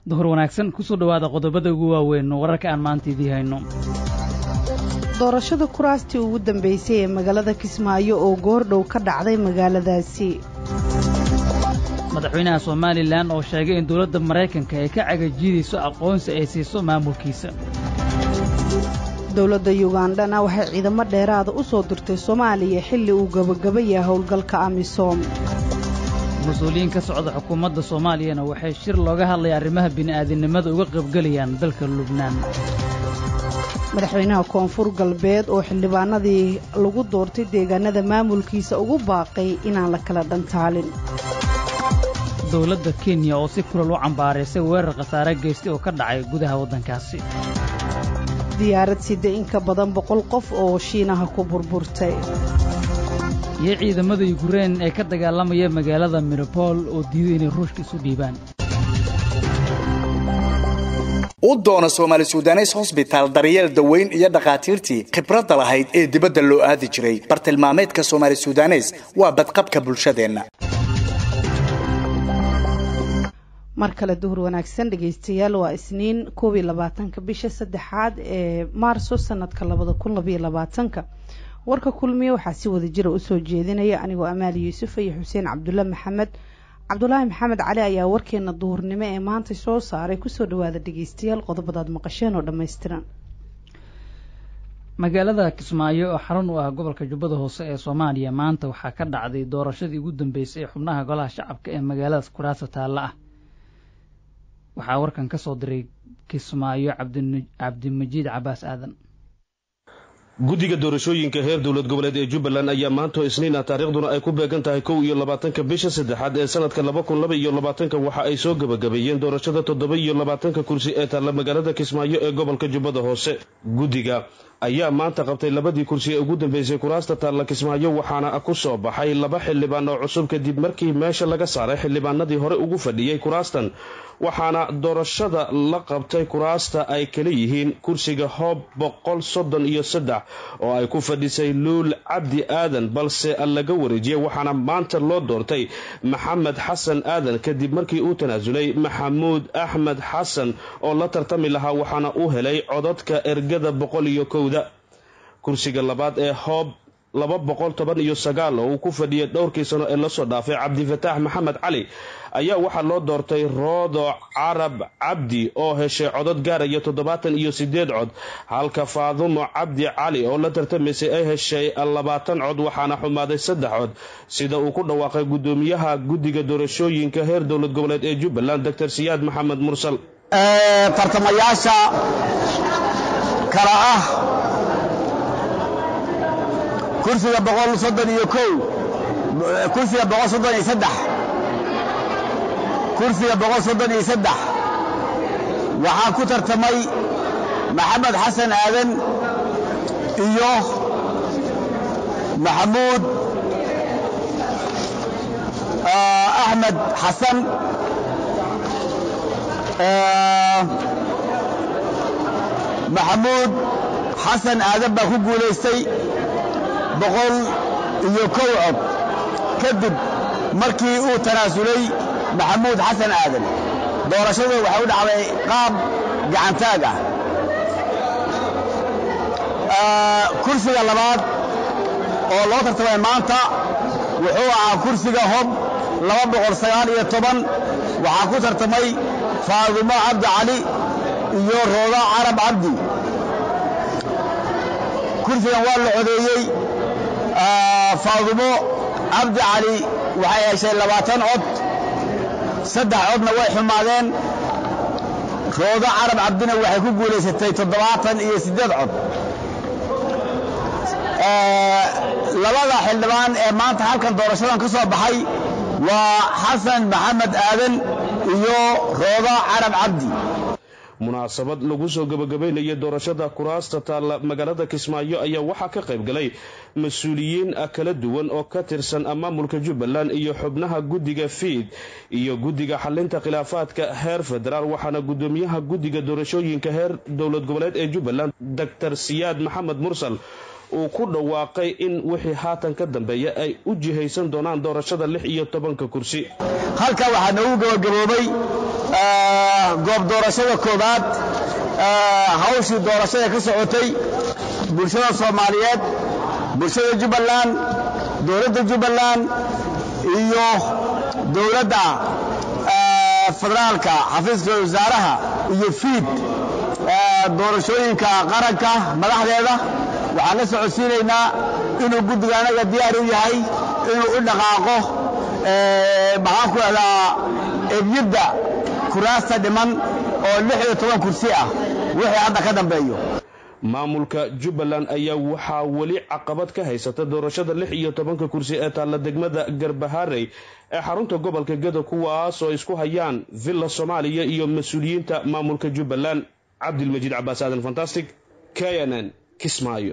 duhur wanaagsan kusoo dhowaada qodobada ugu waaweyn wararka aan maanta idii hayno doorashada kuraastii ugu dambeysay ee magaalada kismaayo oo goordhow ka dhacday magaaladaasi madaxweynaha somalilan oo sheegay in dowladda maraykanka ay ka cagajiidayso aqoonsi ay siiso maamulkiisa dowladda yugandhana waxay ciidamo dheeraada u soo dirtay soomaaliya xilli uu gebagaba yahay howlgalka amisom mas-uuliyiin ka socda xukuumadda soomaaliyana waxay shir looga hadlaya arrimaha bini'aadinimada uga qaybgelayaan dalka lubnaan madaxweynaha koonfur galbeed oo xildhibaanadii lagu doortay deegaanada maamulkiisa ugu baaqay inaan la kala dhantaalin dowladda kenya oo si kulal u cambaaraysay weerar khasaare geystay oo ka dhacay gudaha waddankaasi diyaarad sida in ka badan boqol qof oo shiinaha ku burburtay iyo ciidamada yukrein ee ka dagaalamaya magaalada miropol oo diiday inay ruushka isu dhiibaan u doona soomaali sudanes hosbitaal daryeel daweyn iyo dhakhaatiirtii khibradda lahayd ee dibadda loo aadi jiray bartilmaameedka soomaali sudanes waa badqabka bulshadeenna mar kale duhur wanaagsan dhegaystayaal waa isniin koob iyo labaatanka bisha saddexaad ee maarso sanadka labada kun labaiyo labaatanka warka kulmiye waxaa si wada jira usoo jeedinaya anigoo amaali yuusuf iyo xuseen cabdulle maxamed cabdulaahi maxamed cali ayaa warkeena duhurnimo ee maanta soo saaray kusoo dhawaada dhegeystayaal qodobadaad maqasheen oo dhammaystiran magaalada kismaayo oo xarun u ah gobolka jubbada hoose ee soomaaliya maanta waxaa ka dhacday doorashadii ugu dambeysay ee xubnaha golaha shacabka ee magaaladaas kuraasa taalla ah waxaa warkan ka soo diray kismaayo cabdimajiid cabaas aadan guddiga doorashooyinka heer dowlad goboleed ee jubbaland ayaa maantoo isniina taariikhduna ay ku beegan tahay kow iyo labaatanka bisha saddexaad ee sanadka laba kun laba iyo labaatanka waxa ay soo gebagabeeyeen doorashada toddoba iyo labaatanka kursi ee taalla magaalada kismaayo ee gobolka jubbada hoose guddiga ayaa maanta qabtay labadii kursi ee ugu dambeysay kuraasta taalla kismaayo waxaana ku soo baxay laba xildhibaan oo cusub kadib markii meesha laga saaray xildhibaanadii hore ugu fadhiyey kuraastan waxaana doorashada la qabtay kuraasta ay kala yihiin kursiga hoob boqol soddon iyo saddex oo ay ku fadhisay luul cabdi aadan balse laga wareejiyey waxaana maanta loo doortay maxamed xasan aadan kadib markii uu tanaasulay maxamuud axmed xasan oo la tartami lahaa waxaana uu helay codadka ergada boqol iyo kowda kursiga labaad ee hoob laba boqol toban iyo sagaal oo uu ku fadhiyay dhowrkii sano ee lasoo dhaafay cabdifataax maxamed cali ayaa waxaa loo doortay roodo carab cabdi oo heshay codod gaaraya toddobaatan iyo sideed cod halka faadumo cabdi cali oo la tartamaysay ay heshay labaatan cod waxaana xumaaday saddex cod sida uu ku dhawaaqay guddoomiyaha guddiga doorashooyinka heer dowlad goboleed ee jubbaland doctor siyaad maxamed mursal tartamayaasha kala ah kursiga boqol soddon iyo kow kursiga boqol soddon iyo saddex kursiga boqol soddon iyo saddex waxaa ku tartamay maxamed xasan aadan iyo maxamuud axmed xasan maxamuud xasan aadan baa ku guulaystay boqol iyo kow cod kadib markii uu tanaasulay maxamuud xasan aadan doorashadu waxay u dhacday qaab gacantaag ah kursiga labaad oo loo tartamay maanta wuxuu ahaa kursiga hob laba boqol sagaal iyo toban waxaa ku tartamay faadumo cabdi cali iyo rooda carab cabdi kursigan waa la codeeyey faadumo cabdi cali waxay heshay labaatan cod saddex codna way xumaadeen roodo carab cabdina waxay ku guulaysatay toddobaatan iyo siddeed cod labada xildhibaan ee maanta halkan doorashadan ka soo baxay waa xasan maxamed aadan iyo roodo carab cabdi munaasabad lagu soo gabagabaynayay doorashada kuraasta taalla magaalada kismaayo ayaa waxaa ka qayb galay mas-uuliyiin kala duwan oo ka tirsan maamulka jubbaland iyo xubnaha guddiga fiid iyo guddiga xalinta khilaafaadka heer federaal waxaana guddoomiyaha guddiga doorashooyinka heer dowlad goboleed ee jubbaland doctor siyaad maxamed mursal uu ku dhawaaqay in wixii haatan ka dambeeya ay u jihaysan doonaan doorashada lix iyo tobanka kursi halka waxaa noogu gabagaboobay goob doorashada koowaad hawshii doorashada ka socotay bulshada soomaaliyeed bulshada jubbaland dowladda jubbaland iyo dowladda federaalka xafiiska wasaaraha iyo fiid doorashooyinka qaranka madaxdeeda waxaan la socodsiinaynaa inuu guddiga anaga diyaar u yahay inuu u dhaqaaqo maxaan ku dhahdaa ebyidda kuraasta dhiman oo lix iyo toban kursi ah wixii hadda ka dambeeyo maamulka jubbaland ayaa waxaa weli caqabad ka haysata doorashada lix iyo tobanka kursi ee taalla degmada garbaharey ee xarunta gobolka geda kuwaas oo isku hayaan villa soomaaliya iyo mas-uuliyiinta maamulka jubbaland cabdilmajiid cabaas aadan fantastic k n n kismaayo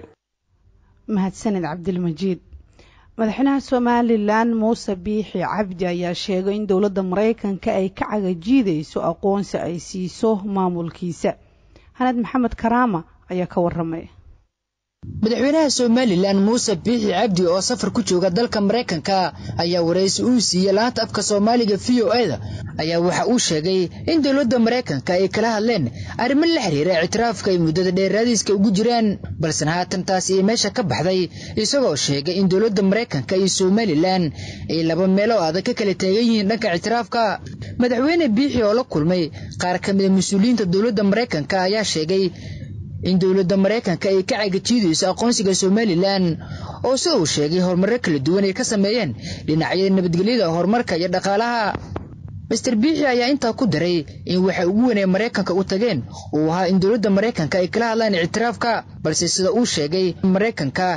mahadsaned cabdilmajiid madaxweynaha somalilan muuse biixi cabdi ayaa sheegay in dowladda maraykanka ay ka cagajiidayso aqoonsi ay siiso maamulkiisa hanad maxamed karaama ayaa ka waramay madaxweynaha somalilan muuse biixi cabdi oo safar ku jooga dalka maraykanka ayaa waraysi uu siiyey laanta afka soomaaliga v o e da ayaa waxa uu sheegay in dowladda maraykanka ay kala hadleen arrimo la xiriira ictiraafka ay muddada dheeraadiiska ugu jiraan balse haatan taasi ay meesha ka baxday isagoo sheegay in dowladda maraykanka iyo somalilan ay laba meelo adag ka kala taagan yihiin dhanka ictiraafka madaxweyne biixi oo la kulmay qaar ka mida mas-uuliyiinta dowladda maraykanka ayaa sheegay in dowladda maraykanka ay ka cagajiidayso aqoonsiga somalilan oo sida uu sheegay horumarro kala duwan ay ka sameeyeen dhinacyada nabadgelyada horumarka iyo dhaqaalaha master biixi ayaa intaa ku daray in waxa ugu weyn ay maraykanka u tageen uu ahaa in dowladda maraykanka ay kala hadlaan ictiraafka balse sida uu sheegay maraykanka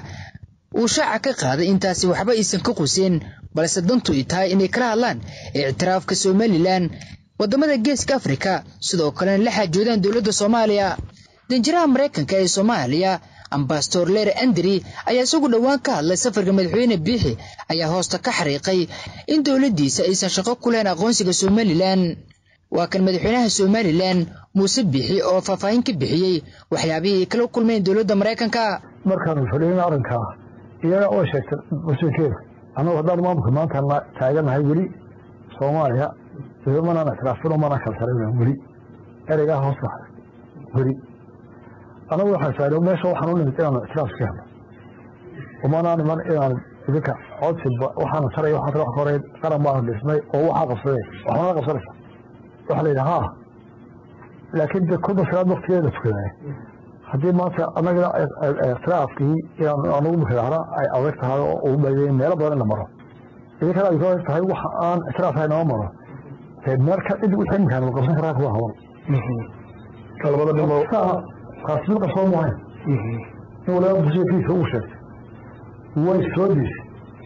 uu shaaca ka qaaday intaasi waxba aysan ka qusin balse dantu ay tahay inay kala hadlaan ictiraafka somalilan waddamada geeska afrika sidoo kalena la xaajoodaan dowladda soomaaliya danjiraha maraykanka ee soomaaliya ambasador ler andri ayaa isagu dhowaan ka hadlay safarka madaxweyne biixi ayaa hoosta ka xariiqay in dowladdiisa aysan shaqo ku lahayn aqoonsiga somalilan waa kan madaxweynaha somalilan muuse biixi oo faahfaahin ka bixiyey waxyaabihii ay kala kulmeen dowladda maraykanka markaanu fadhiin arrinkaa iyaga oo sheegtay mas-uulkeeda annagu haddaan maamulka maanta taaganahay weli soomaaliya idamanaan ictiraafino manaan kala tarayn weli ereygaa hoos baxay weli anagu waxaan saarey meesha waxaan u nimid inaanu ictiraaf iska helno umanaan iman inaan idinka codsi waxaana taray waxaan wax hore qaran baanu dhisnay oo waxaa qabsadeen waxaana qabsanaysa waxa la yidhi haa laakiin de kulba salaad waktigeeda tukadaay haddii maanta annaga ictiraafkii inaan anugu mukadahna ay adag tahay oo ugu baydeen meelo badan in la maro idinkana ay ka tahay waxa aan ictiraaf ahay nama maro marka cid wixii imkaan la qabsan karaa kuwa haban labada dhimo kaasi mid qabsoo maahayn in waliba busikiisa uu sheegtay way soo diisay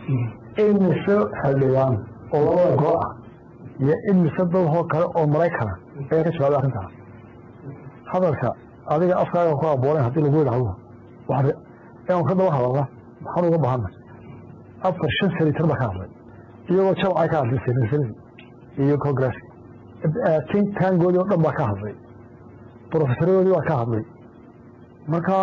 imise xildhibaan oo labada goo ah iyo imise dadhoo kale oo maraykana ayaa ka jawaabay arrintaa hadalka adiga afkaaga ku abooleen haddii lagu yidhaahdo inaan ka daba hadalna maxaan uga baahana afar shan senator baa ka hadlay iyagoo jamcay ka hadlay senataradi iyo congress tin taangoodii oo dhan baa ka hadlay brofesaroodii baa ka hadlay marka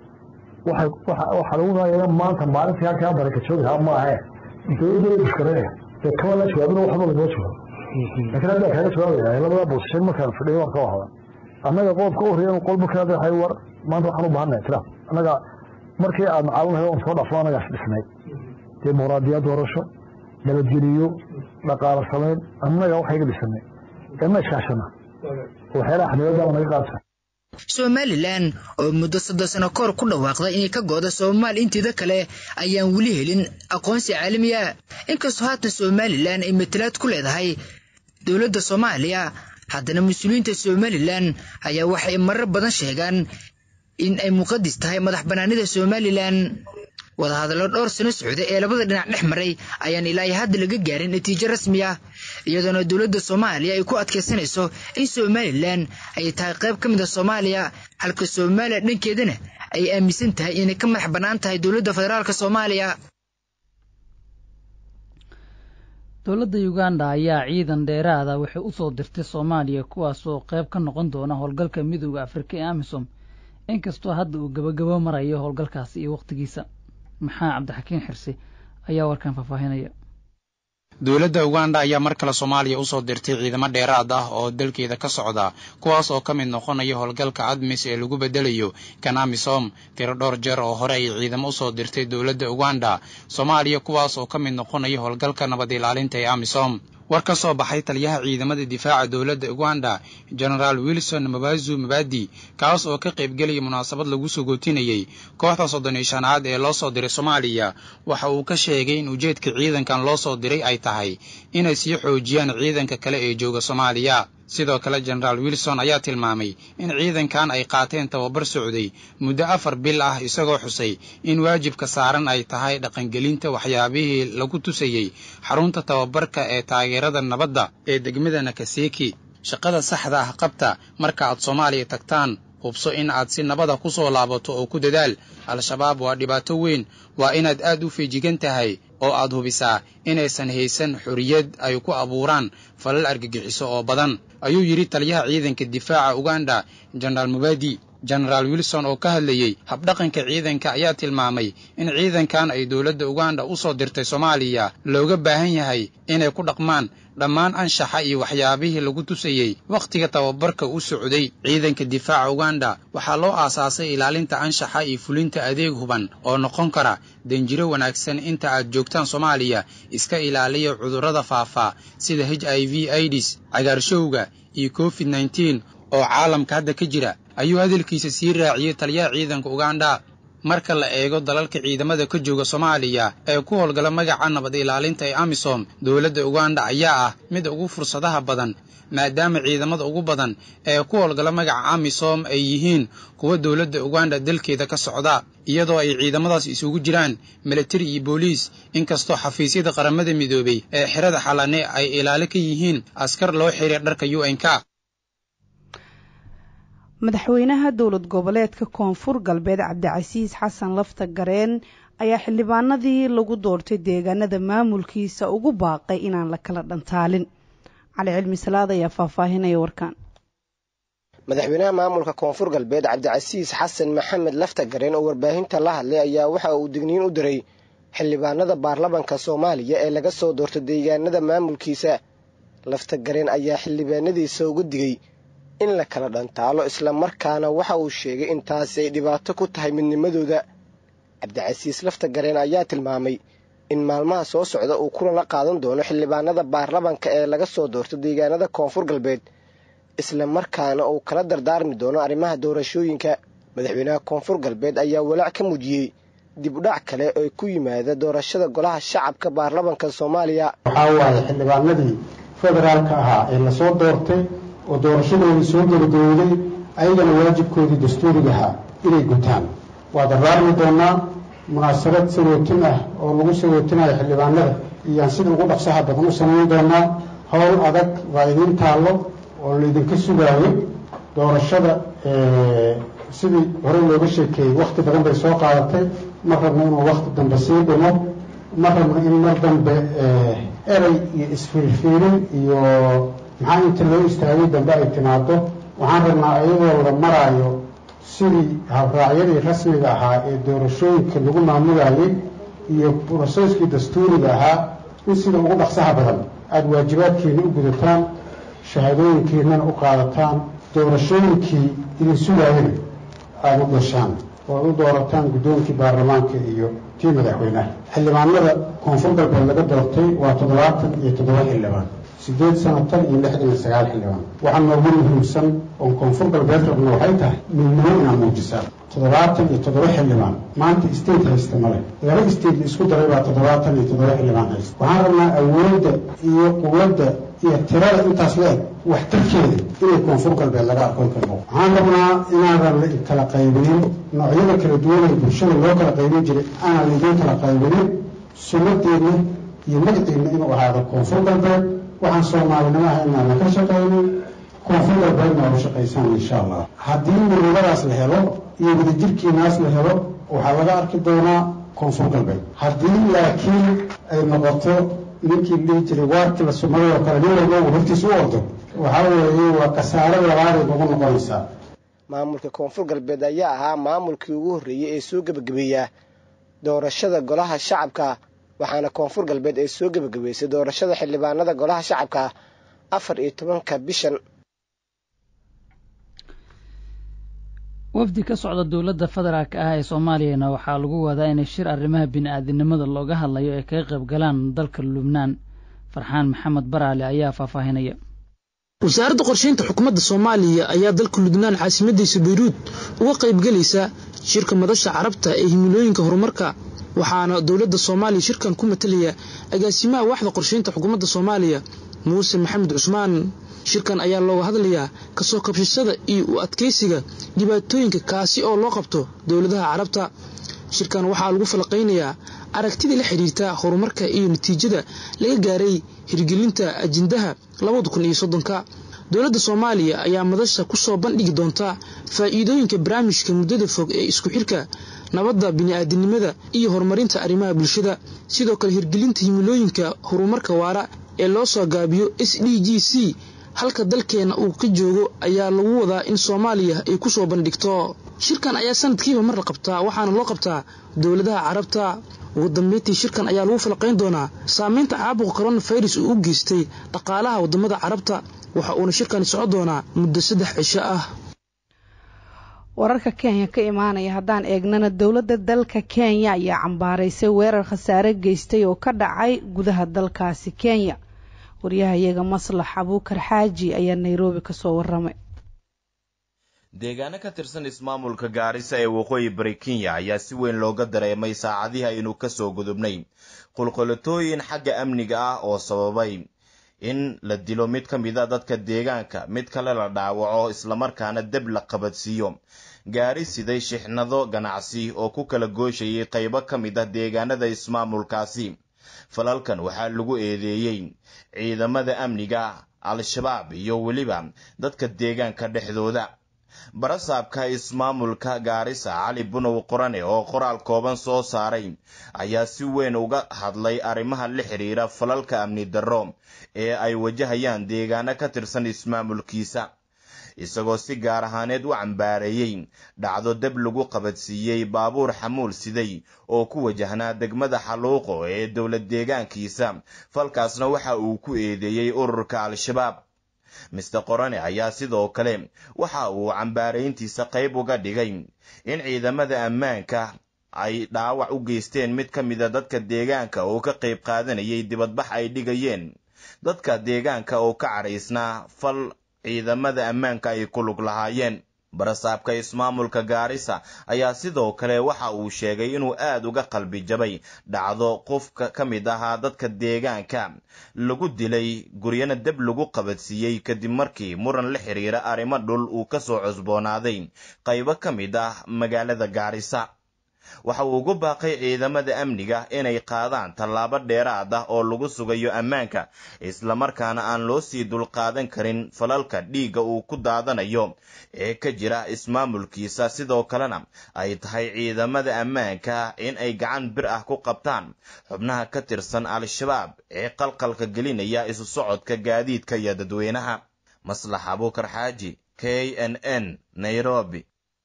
waxaa lagu maayana maanta maalintii halkaa baraka joogi lahaa maahe dowladda bushkareeya dee kama la jawaabin waxba lagama jawaabo laakiin haddaa kaaga jawaabaya labada bosishan markaan fadhiyo waan ka wahada annaga qodobka u horreeya qol markaa waxay war maanta waxaan u baahanay ictiraaf annaga markii aad macalinahay oon soo dhafo annagaas dhisnay dimuqraadiyad doorasho nabadgeliyo dhaqaalo samayn annaga waxayga dhisanay ee ma iskaashana waxyaalaha xanibadaa naga qaadsa somalilan oo muddo soddon sano kahor ku dhawaaqday inay ka go'do soomaal inteeda kale ayaan weli helin aqoonsi caalamiya inkastoo haatan somalilan ay matalaad ku leedahay dowladda soomaaliya haddana mas-uuliyiinta somalilan ayaa waxay marar badan sheegaan in ay muqadis tahay madax bannaanida somalilan wadahadallo dhowr sano socda ee labada dhinac dhex maray ayaan ilaa iyo hadda laga gaarin natiijo rasmi ah iyadoona dowladda soomaaliya ay ku adkaysanayso in somalilan ay tahay qayb ka mid a soomaaliya halka soomaaliya dhankeedana ay aaminsan tahay inay ka madax bannaan tahay dowladda federaalka soomaaliya dowladda uganda ayaa ciidan dheeraada waxay u soo dirtay soomaaliya kuwaasoo qayb ka noqon doona howlgalka midooda afrika ee amisom inkastoo hadda uu gabagabo marayo howlgalkaasi iyo wakhtigiisa maxaa cabdixakiin xirsi ayaa warkan faahfaahinaya dowladda uganda ayaa mar kale soomaaliya usoo dirtay ciidamo dheeraad ah oo dalkeeda ka socda kuwaas oo ka mid noqonaya howlgalka admis ee lagu bedelayo kanamisom tiro dhowr jeer oo hore ay ciidamo usoo dirtay dowladda uganda soomaaliya kuwaas oo ka mid noqonaya howlgalka nabad ilaalinta ee amisom war ka soo baxay taliyaha ciidamada difaaca dowladda uganda genaraal wilson mabazu mabadi kaas oo ka qaybgelaya munaasabad lagu sogootinayey kooxda soddon iyo shanaad ee loo soo diray soomaaliya waxa uu ka sheegay in ujeedka ciidankan loo soo diray ay tahay inay sii xoojiyaan ciidanka kale ee jooga soomaaliya sidoo kale genaraal wilson ayaa tilmaamay in ciidankan ay qaateen tababar socday muddo afar bil ah isagoo xusay in waajibka saaran ay tahay dhaqangelinta waxyaabihii lagu tusayey xarunta tababarka ee taageerada nabadda ee degmada nakaseki shaqada saxda ah qabta marka aad soomaaliya tagtaan hubso in aad si nabada ku soo laabato oo ku dadaal al-shabaab waa dhibaato weyn waa inaad aad u feejigan tahay oo aad hubisaa inaysan haysan xorriyad ay ku abuuraan falal argagixiso oo badan ayuu yidhi taliyaha ciidanka difaaca uganda genaraal mubadi genaraal wilson oo ka hadlayey habdhaqanka ciidanka ayaa tilmaamay in ciidankan ay dowladda uganda u soo dirtay soomaaliya looga baahan yahay inay ku dhaqmaan dhammaan anshaxa iyo waxyaabihii lagu tusayey wakhtiga tababarka u socday ciidanka difaaca uganda waxaa loo aasaasay ilaalinta anshaxa iyo fulinta adeeg huban oo noqon kara danjiro wanaagsan inta aad joogtaan soomaaliya iska ilaaliya cudurrada faafa sida h i v idis cagaarshowga iyo covid nneteen oo caalamka hadda ka jira ayuu hadalkiisa sii raaciyey taliyaha ciidanka uganda marka la eego dalalka ciidamada ka jooga soomaaliya ee ku howlgala magaca nabad ilaalinta ee amisom dowladda uganda ayaa ah mid ugu fursadaha badan maadaama ciidamada ugu badan ee ku howlgala magaca amisom ay yihiin kuwa dowladda uganda dalkeeda ka socda iyadoo ay ciidamadaas isugu jiraan militari iyo booliis inkastoo xafiisyada qaramada midoobey ee xerada xalane ay ilaali ka yihiin askar loo xiriir dharka u n k madaxweynaha dowlad goboleedka koonfur galbeed cabdicasiis xasan lafta gareen ayaa xildhibaanadii lagu doortay deegaanada maamulkiisa ugu baaqay inaan la kala dhantaalin cali cilmi salaad ayaa faahfaahinaya warkan madaxweynaha maamulka koonfur galbeed cabdicasiis xasan maxamed lafta gareen oo warbaahinta la hadlay ayaa waxa uu digniin u diray xildhibaanada baarlamanka soomaaliya ee laga soo doortay deegaanada maamulkiisa lafta gareen ayaa xildhibaanadiisa uga digay in la kala dhantaalo islamarkaana waxa uu sheegay in taasi ay dhibaato ku tahay midnimadooda cabdicasiis lafta gareen ayaa tilmaamay in maalmaha soo socda uu kulan la qaadan doono xildhibaanada baarlamanka ee laga soo doorto deegaanada koonfur galbeed islamarkaana uu kala dardaarmi doono arrimaha doorashooyinka madaxweynaha koonfur galbeed ayaa walaac ka muujiyey dib udhac kale oo ku yimaada doorashada golaha shacabka baarlamanka soomaaliya waxaa waaye xildhibaanadii federaalka ahaa ee lasoo doortay oo doorashadoodii soo gabagabowday ayagana waajibkoodii dastuuriga ahaa inay gutaan waa dardaarmi doonaa munaasabad sagootin ah oo lagu sagootinayo xildhibaanada iyaan sida ugu dhaqsaha badan u samayn doonaa howl adag waa idiin taallo oo laydinka sugaayo doorashada sidii hore looga sheekeeyey wakhti badan bay soo qaadatay ma rabno inuu wakhti dambe sii dhimo ma rabno in mar dambe erey iyo isfiirfiirin iyo maxaa inta loo istaagay dambe ay timaado waxaan rabnaa iyadoo la maraayo sidii habraacyadii rasmiga ahaa ee doorashooyinka lagu maamulayay iyo broseskii dastuuriga ahaa in sida ugu dhaqsaha badan aada waajibaadkiina u gudataan shahaadooyinkiinana u qaadataan doorashooyinkii idin sugaayana aada u gashaan oo ad u doorataan guddoonkii baarlamaanka iyo tii madaxweynaha xildhibaanada koonfur galbeed laga doortay waa toddobaatan iyo toddoba xildhibaan siddeed sano tan iyo lixdan iyo sagaal xildhibaan waxaa noogu muhiimsan oon koonfur galbeed rabno waxay tahay midnimo inaad muujisaan toddobaatan iyo toddoba xildhibaan maanta state haysta male laba state la isku daray baa toddobaatan iyo toddoba xildhibaan haysta waxaan rabnaa awoodda iyo quwadda iyo tirada intaas la eg waxtarkeeda inay koonfur galbeed laga arkoon karno waxaan rabnaa inaadan la kala qaybinin noocyada kala duwan ee bulshada loo kala qaybin jiray aanan laidin kala qaybinin sunnadeedna iyo magaceedna inuu ahaado koonfur galbeed waxaan soomaalinimo ahaynaana ka shaqaynin koonfur galbeedna oo shaqaysaan insha allah haddii midnimadaas la helo iyo wadajirkiinaas la helo waxaa laga arki doonaa koonfur galbeed haddii laakiin ay noqoto ninkii dhihi jiray waarkii la sumaday oo kale nin walba uu hortiis u ordo waxaa weeye waa kasaare labaaday nagu noqonaysaa maamulka koonfur galbeed ayaa ahaa maamulkii ugu horreeyey ee soo gebagabeeya doorashada golaha shacabka waxaana koonfur galbeed ay soo gebagabeysay doorashada xildhibaanada golaha shacabka afar iyo tobanka bishan wafdi ka socda dowladda federaalk ah ee soomaaliyana waxaa lagu wadaa inay shir arrimaha bini-aadinimada looga hadlayo ay kaga qayb galaan dalka lubnaan farxaan maxamed baraale ayaa faahfaahinaya wasaaradda qorsheynta xukuumadda soomaaliya ayaa dalka lubnaan caasimadiisa bayruud uga qaybgelaysa shirka madasha carabta ee himilooyinka horumarka waxaana dowladda soomaaliya shirkan ku matalaya agaasimaha waaxda qorsheynta xukuumadda soomaaliya muuse maxamed cusmaan shirkan ayaa looga hadlayaa kasoo kabshashada iyo u adkaysiga dhibaatooyinka kaasi oo loo qabto dowladaha carabta shirkan waxaa lagu falaqaynayaa aragtidii la xidhiirta horumarka iyo natiijada laga gaaray hirgelinta ajendaha labada kun iyo soddonka dowladda soomaaliya ayaa madasha ku soo bandhigi doonta faa'iidooyinka barnaamijka muddada fog ee isku xirka nabadda bini'aadinimada iyo horumarinta arrimaha bulshada sidoo kale hirgelinta himilooyinka horumarka waara ee loo soo gaabiyo s d g c halka dalkeenna uu ka joogo ayaa lagu wadaa in soomaaliya ay ku soo bandhigto shirkan ayaa sanadkiiba mar la qabtaa waxaana loo qabtaa dowladaha carabta ugu dambeyntii shirkan ayaa lagu falaqayn doonaa saameynta caabuqa coronafirus uu u geystay dhaqaalaha waddamada carabta waxa uuna shirkani soco doonaa muddo saddex cisho ah wararka kenya ka imaanaya haddaan eegnana dowladda dalka kenya ayaa cambaaraysay weerar khasaare geystay oo ka dhacay gudaha dalkaasi kenya waryahayaga maslax abuukar xaaji ayaa nairobi kasoo waramay deegaano ka tirsan ismaamulka gaarisa ee waqooyi bari kenya ayaa si weyn looga dareemay saacadihi aynu kasoo gudubnay qulqulatooyin xagga amniga ah oo sababay in la dilo mid ka mid a dadka deegaanka mid kale la dhaawaco islamarkaana deb la qabadsiiyo gaari siday shixnado ganacsi oo ku kala gooshayay qaybo ka mid ah deegaanada ismaamulkaasi falalkan waxaa lagu eedeeyey ciidamada amniga al-shabaab iyo weliba dadka deegaanka dhexdooda barasaabka ismaamulka gaarisa cali bunow qorane oo qoraal kooban soo saaray ayaa si weyn uga hadlay arrimaha la xidhiira falalka amni darro ee ay wajahayaan deegaano ka tirsan ismaamulkiisa isagoo si gaar ahaaneed u cambaareeyey dhacdo deb lagu qabadsiiyey baabuur xamuul siday oo ku wajahnaa degmada xaluuqo ee dowlad deegaankiisa falkaasna waxa uu ku eedeeyey ururka al-shabaab mister qorane ayaa sidoo kale waxa uu cambaarayntiisa qayb uga dhigay in ciidamada ammaanka ay dhaawac u geysteen mid ka mida dadka deegaanka oo ka qayb qaadanayay dibadbax ay dhigayeen dadka deegaanka oo ka cadhaysnaa fal ciidamada ammaanka ay ku lug lahaayeen barasaabka ismaamulka gaarisa ayaa sidoo kale waxa uu sheegay inuu aad uga qalbi jabay dhacdo qofka ka mid ahaa dadka deegaanka lagu dilay guryana deb lagu qabadsiiyey kadib markii muran la xiriira arrimo dhul uu ka soo cusboonaaday qaybo ka mid ah magaalada gaarisa waxa uu ugu baaqay ciidamada amniga inay qaadaan tallaabo dheeraad ah oo lagu sugayo ammaanka islamarkaana aan loo sii dulqaadan karin falalka dhiigga uu ku daadanayo ee ka jira ismaamulkiisa sidoo kalena ay tahay ciidamada ammaanka in ay gacan bir ah ku qabtaan xubnaha ka tirsan al-shabaab ee qalqalka gelinaya isu socodka gaadiidka iyo dadweynaha maslax abuukar xaaji k n n nairobi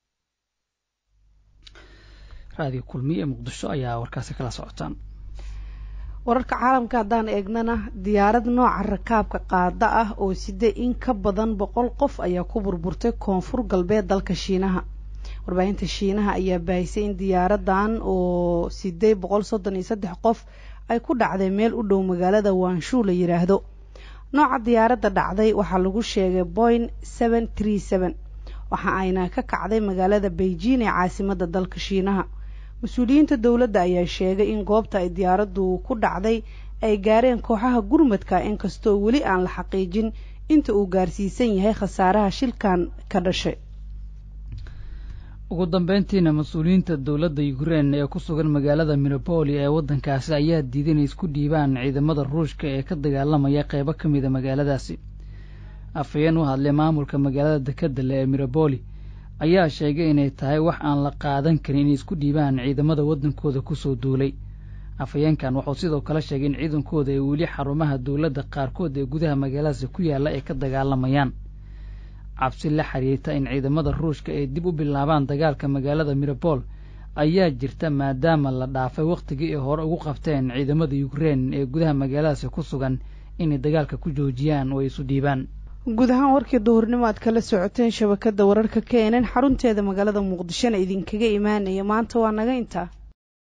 raadiyo kulmiye muqdisho ayaa warkaasi kala socotaan wararka caalamka haddaan eegnana diyaarad nooca rakaabka qaada ah oo sida in ka badan boqol qof ayaa ku burburtay koonfur galbeed dalka shiinaha warbaahinta shiinaha ayaa baahisay in diyaaradan oo siday boqol soddon iyo saddex qof ay ku dhacday meel u dhow magaalada waanshu la yidhaahdo nooca diyaaradda dhacday waxaa lagu sheegay boin seven tree seven waxa ayna ka kacday magaalada beijing ee caasimadda dalka shiinaha mas-uuliyiinta dowladda ayaa sheegay in goobta ay diyaaraddu ku dhacday ay gaareen kooxaha gurmadka inkastoo weli aan la xaqiijin inta uu gaarsiisan yahay khasaaraha shilkan ka dhashay ugu dambeyntiina mas-uuliyiinta dowladda ukrein ee ku sugan magaalada minopoli ee waddankaasi ayaa diiday inay isku dhiibaan ciidamada ruushka ee ka dagaalamaya qeybo ka mida magaaladaasi afhayeen u hadlay maamulka magaalada dekedale ee miraboli ayaa sheegay inay tahay wax aan la qaadan karin inay isku dhiibaan ciidamada waddankooda kusoo duulay afhayeenkan wuxuu sidoo kale sheegay in ciidankooda ay weli xarumaha dowladda qaarkood ee gudaha magaaladaasi ku yaalla ay ka dagaalamayaan cabsi la xiriirta in ciidamada ruushka ay dib u bilaabaan dagaalka magaalada mirabol ayaa jirta maadaama la dhaafay wakhtigii ay hore ugu qabteen ciidamada ukrein ee gudaha magaaladaasi ku sugan inay dagaalka ku joojiyaan oo ay isu dhiibaan guud ahaan warkii duhurnimo aad kala socoteen shabakadda wararka k nn xarunteeda magaalada muqdishona idinkaga imaanaya maanta waa naga intaa